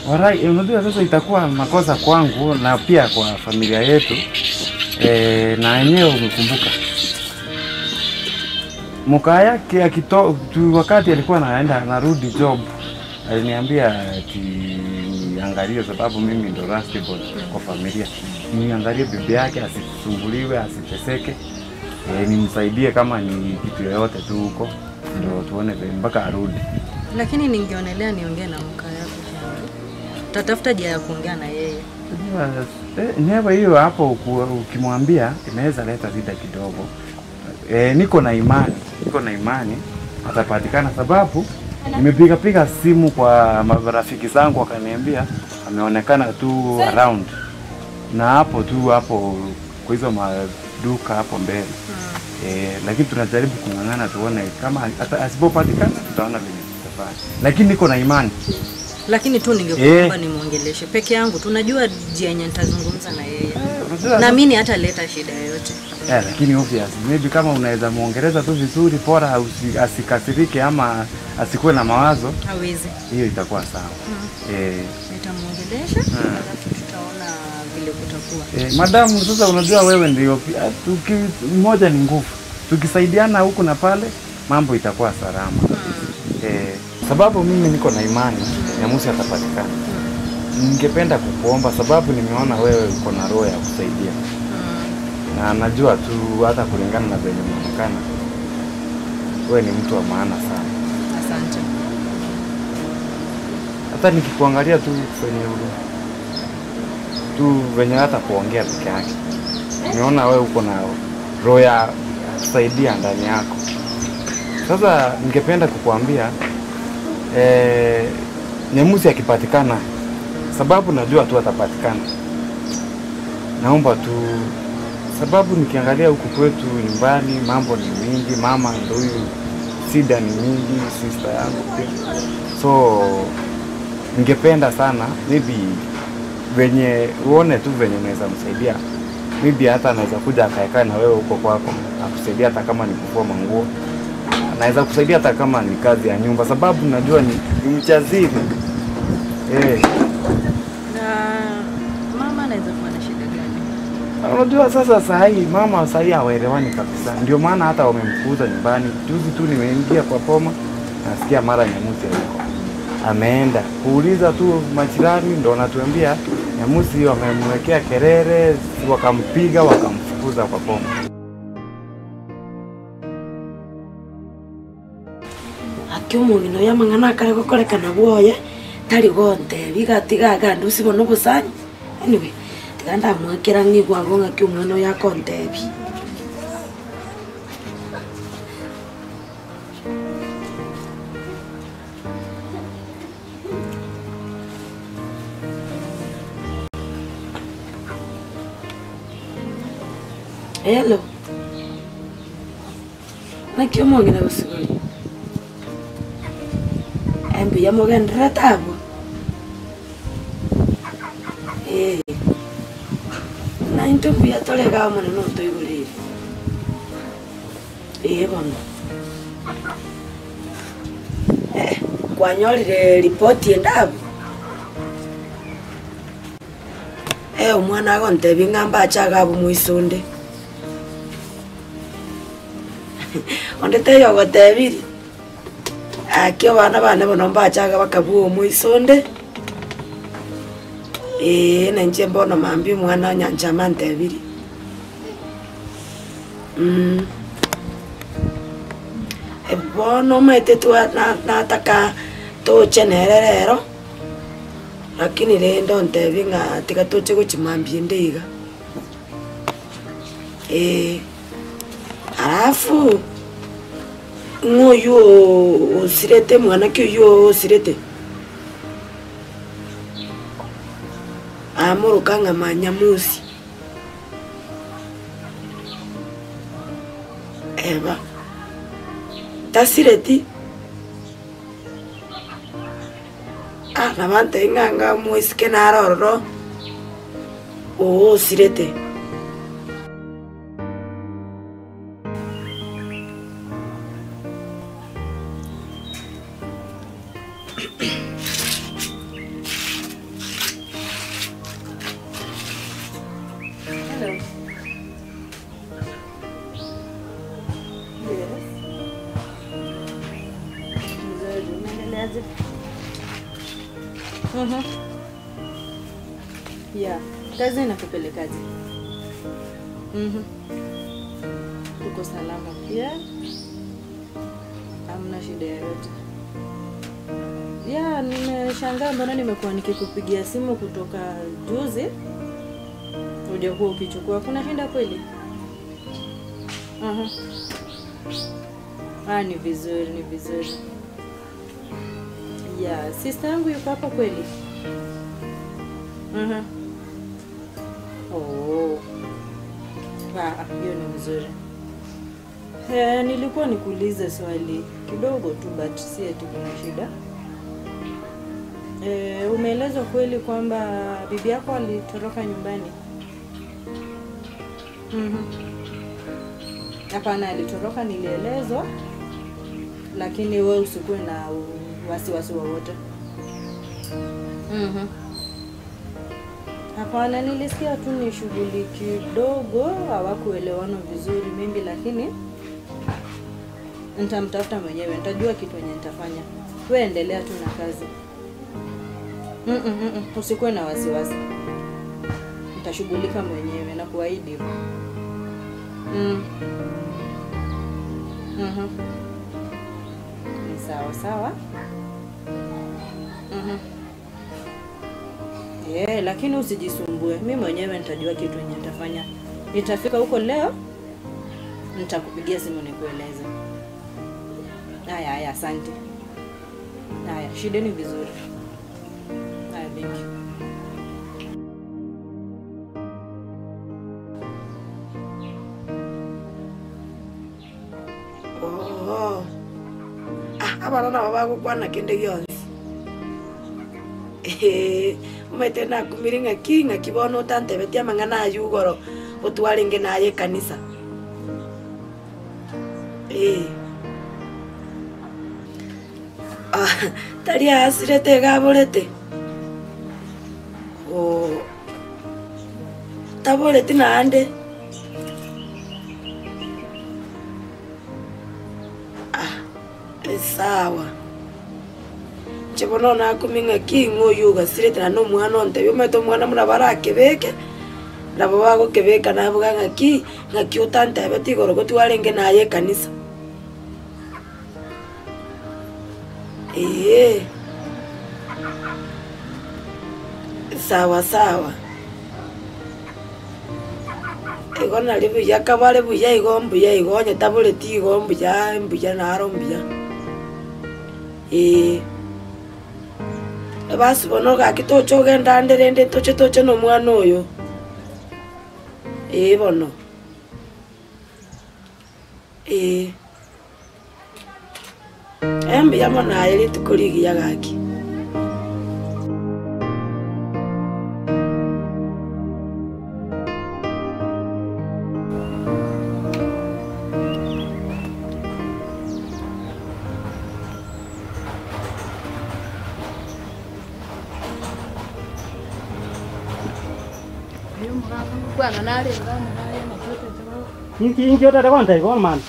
Warai, eh, unajua sasa itakuwa makosa kwangu na pia kwa familia yetu e, na yenyewe umekumbuka mkaa yake akito tu, wakati alikuwa naenda narudi job aliniambia ati niangalie, sababu mimi ndo last born kwa familia, niangalie bibi yake asisumbuliwe, asiteseke, e, nimsaidie kama ni kitu yoyote tu huko, ndo tuone vile mpaka arudi. Lakini ningeonelea niongee na mkaa yako Henry. Tatafuta njia ya kuongea na yeye. Unajua, eh, never hiyo hapo uku- ukimwambia inaweza leta shida kidogo. E, niko na imani, niko na imani atapatikana, sababu nimepiga piga simu kwa marafiki zangu wakaniambia ameonekana tu around na hapo tu hapo kwa hizo maduka hapo mbele e, lakini tunajaribu kung'ang'ana tuone kama hata asipopatikana tutaona venye tutafanya, lakini niko na imani Lakini tu ningekuomba nimwongeleshe peke yangu. Tunajua njia yenye nitazungumza na yeye. Unajua, Naamini hataleta shida yoyote. Yeah, lakini obvious maybe kama unaweza muongeleza tu vizuri, bora usi- asikasirike ama asikuwe na mawazo, Hawezi. hiyo itakuwa sawa. Eh, Nitamwongelesha alafu tutaona vile kutakuwa. eh, madamu, sasa unajua wewe ndio pia, tuki mmoja ni nguvu, tukisaidiana huku na pale mambo itakuwa salama. Eh, sababu mimi niko na imani Nyamusi atapatikana. Ningependa kukuomba sababu nimeona wewe uko na roho ya kusaidia na najua tu hata kulingana na venye unaonekana wewe ni mtu wa maana sana. Asante. Hata nikikuangalia tu venye ulu tu venye hata kuongea peke yake, nimeona wewe uko na roho ya kusaidia ndani yako. Sasa ningependa kukuambia eh, Nyemusi akipatikana, sababu najua tu atapatikana, naomba tu sababu nikiangalia huku kwetu nyumbani mambo ni mingi, mama ndo huyu, shida ni mingi, sister yangu pia, so ningependa sana maybe venye uone tu venye unaweza msaidia, maybe hata anaweza kuja akaekaa na wewe huko kwako akusaidia, hata kama ni kufua manguo, anaweza kusaidia hata kama ni kazi ya nyumba, sababu najua ni, ni mchazini eh. Na mama anaweza kuwa na shida gani? Unajua sasa saa hii mama saa hii hawaelewani kabisa, ndio maana hata wamemfukuza nyumbani. Juzi tu nimeingia kwa poma, nasikia mara Nyamusi yuko ameenda kuuliza tu majirani, ndo wanatuambia Nyamusi wamemwekea kelele, wakampiga wakamfukuza kwa poma. akio omongi noyo amang'ana akare gokorekana bwoye tari gontebi gatiga gandi usibona obosanyi anyway tiga ndamwakera ng'igwago ng'aki omwana oyo akontebi hello naki omongi na gosigori embuya mogendera tabo ee nainto mbuya toregaa monene otoigorire ee bono Eh, kwanyorire ripoti endabo e omwana agontebi ng'amba achaga abo moisonde onde teyo ogotebiri akio bana bane bono mbachaga bakabua omoisonde ee nanche mbono mambi omwana onyanchama ntebiri Mm. E, bono maete twa na- nataka toche nere rero lakini rendo ntebi ng'a tiga toche gochimambia ndeiga ee alafu ng'oyu o- osirete mwanake oyu osirete amoruka ng'ama nyamusi eba tasireti ah nabante ng'anga mwisike narororo oo osirete aje? Mhm. Yeah, kazi inakupelekaje? Mhm. Uko salama pia? Hamna shida yoyote? Yeah, nimeshangaa mbona nimekuwa nikikupigia simu kutoka juzi hujakuwa ukichukua. Kuna shida kweli? Aha. Ah, ni vizuri, ni vizuri. Yeah, sister yangu yuko hapa kweli? Aha. Oh. Ah, hiyo ni vizuri. Eh, nilikuwa nikuulize swali kidogo tu but si eti kuna shida. Eh, umeelezwa kweli kwamba bibi yako alitoroka nyumbani? Mhm. Hapana, alitoroka nilielezwa, lakini we usikuwe na u- wasiwasi wowote. Mhm. Hapana, nilisikia tu ni shughuli kidogo, hawakuelewana vizuri mimi, lakini nitamtafuta mwenyewe, nitajua kitu yenye nitafanya. We endelea tu na kazi. Mm -mm, mm -mm. Usikuwe na wasiwasi, nitashughulika mwenyewe na kuahidi hivyo. Mm. Mhm. Ni sawa sawa. Mhm. Yeah, lakini usijisumbue. Mi mwenyewe nitajua kitu yenye nitafanya. Nitafika huko leo, nitakupigia simu nikueleze. Haya, haya, asante. Haya, shideni vizuri. Haya, thank you. Oh. Ah, abana nabo bagukwana kinde gionsi umaite nakumire ng'aki ng'aki bono otantebetie amang'ana ayu igoro otwarenge naye ekanisa Eh. Ah, tari asirete gaborete Oh. taboreti nande sawa chibono nakuminga king'oyu ugasirete na omwana ontebi omanyete omwana muna barakebeke nabo bagokebeka nabuga ng'aki ng'aki otantebete igoro gotwarenge naye ekanisa ee sawa sawa igo nari buya kabare buya igo mbuya igo onye taboreti igo mbuya mbuya naro mbuya ĩĩ basi bono gaki toche ogenda nde rende toche toche nomwana oyo ĩĩ bono ĩĩ embuya mono aye rituko rigiya gaki inkiotete kontebi bono mani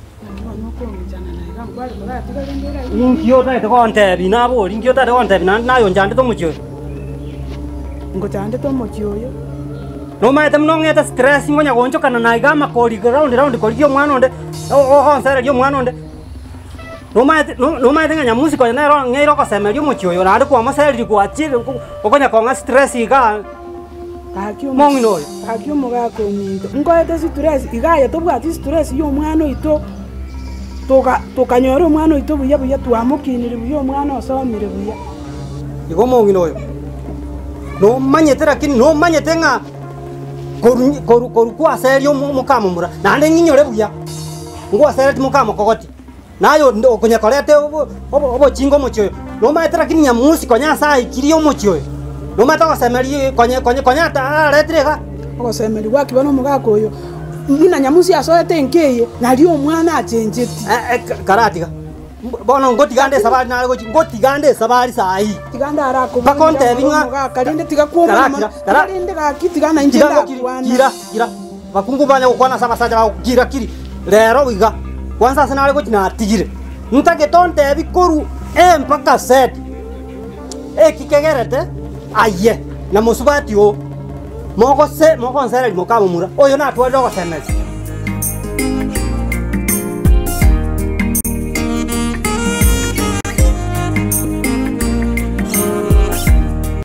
inkiotete kontebi nabori inkiotete kontebi nayonjandete omochi oyo ngochandete omochi oyo nomaete muna ong'ete stress ngonya gonchokana naiga amakori raundi raundi korigia omwana onde ogonsereria omwana onde nomaete no- nomaete ng'a nyamusi konya nero ng'eire ogosemeria omochi oyo naende kwamosereri gwachire okonya kong'a stress iga gaki Mong'ina oyo. gaki omogaka ominto nkoete stress igaya tobwati stress ya omwana oito toka- tokanyora omwana oito buya buya twamokinire buya omwana osomire buya igo omong'ina oyo nomanyete lakini nomanyete ng'a koru- koru koru kwaseria omo- omokama mura naende ng'inyore buya ngwasereti mokama kogoti nayo ndo- okonyekorete obo- obo- obochinga omochi oyo nomanyete lakini nyamusi konya ase aikirie omochi oyo nomanyete ogosemeria konye konye konya ata aretire iga ogosemeri gwakiba na omogaka oyo ng'ina nyamusi asoete enkeye nari omwana achencheti Eh, eh, ka- karatiga M- bono ngotiga nde esabari nare gochi ngotiga nde esabari saii tiganda Bakontebi ng'a- arakomogaka rinde tiga Karakira, kara- rinde gaki tigana inche kira ndakwana kira bakungu banya gukwana sa basaja bakukira kiri rero iga kwanza ase nare gochi natigire ntagete ontebi koru e mpaka set e kikegerete aye na musubati o moko se moko nsereri mukamumura uyu natwarire gosemesi